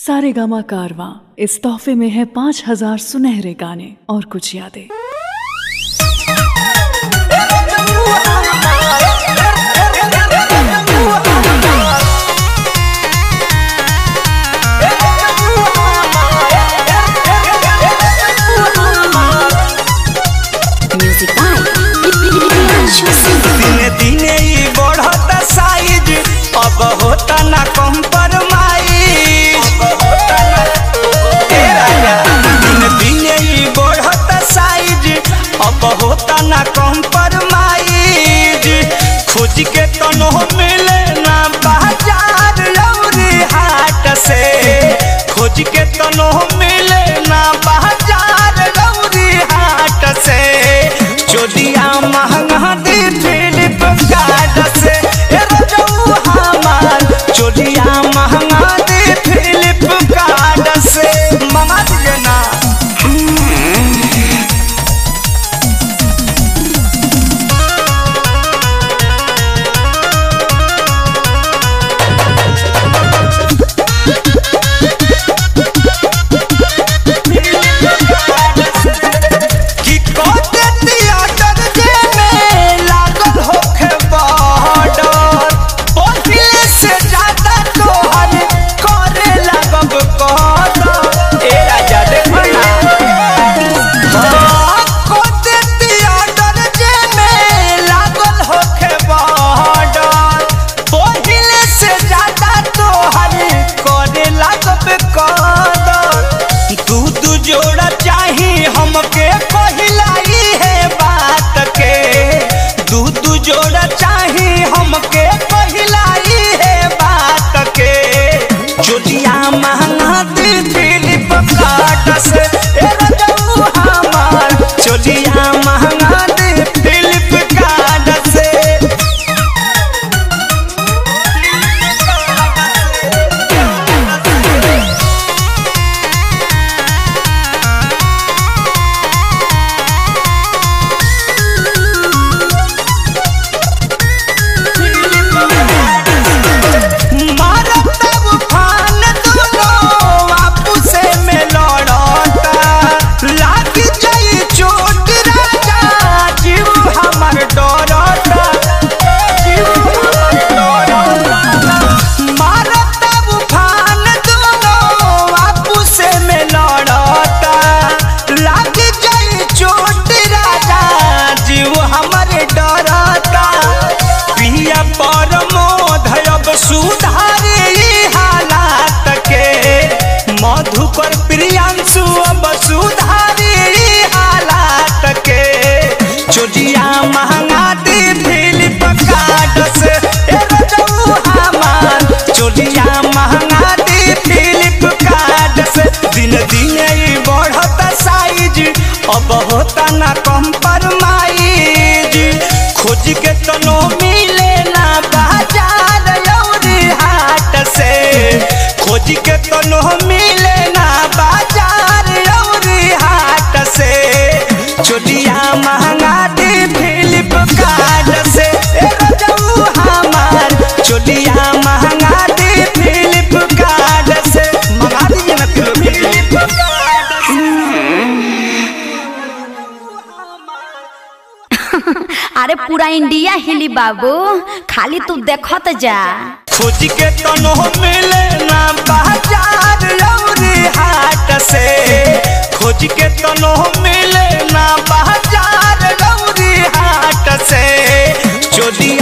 सारे गामा कारवा इस तोहफे में है पाँच हजार सुनहरे गाने और कुछ यादें Music by Priyanshu Singh. दिने दिने ई बढ़ता साइज अब होता ना कम्प्रोमाइज ए राजा दिने दिने ई बढ़ता साइज अब होता ना कम्प्रोमाइज खोज के तनो मिले ना बाजार लौरी हाट से खोज के तनो मिले ना बाजार लौरी हाट से चोलिया महंगा दी फिलिप कार्ड से ए रजऊ हमार चोलिया महंगा दी फिलिप कार्ड से मंगा दिए ना कि कोते थिएटर जे में लागल होखे बॉर्डर पहिले से ज्यादा तोहर करे लागब कदर ए राजा देखो ना कोते थिएटर जे में लागल होखे बॉर्डर पहिले से ज्यादा तोहर करे लागब कदर दू दू जोड़ा चाही हमके पहिलाई है बात के दू दू जोड़ा चाही हमके पहिलाई है बात के चोटिया महंगा दी फिलिप कार्ड से ए रजऊ हमार चोटिया महंगा दी फिलिप कार्ड से मारत उफान दुनो आपुसे में लड़ता लागी जाई चोट राजा जीव हमर डरता जीव हमर डरता मारत उफान दुनो आपुसे में लड़ता लागी जाई चोट राजा जीव हमर डरता पिया परमोध अब सुधारे ई हालात के मधुकर प्रियांशु अब सुधारे ई हालात के चोटिया महंगा दी फिलिप कार्ड से ए रजऊ हमार चोटिया महंगा दी फिलिप कार्ड से दिन दिन ई बढ़ता साइज अब होता ना कम्प्रोमाइज खोज के तनो मिले ना बाजार लौरी हाट से खोज के तनो मिले ना बाजार लौरी हाट से चोटिया महंगा दी फिलिप कार्ड से ए रजऊ हमार चोटिया महंगा दी फिलिप कार्ड से मंगा दीजिए ना फिलिप कार्ड अरे पूरा इंडिया हिली बाबू खाली तू देखत जा खोज के तनो मिले ना बाजार लौरी हाट से खोज के तनो मिले ना बाजार लौरी हाट से चोदिया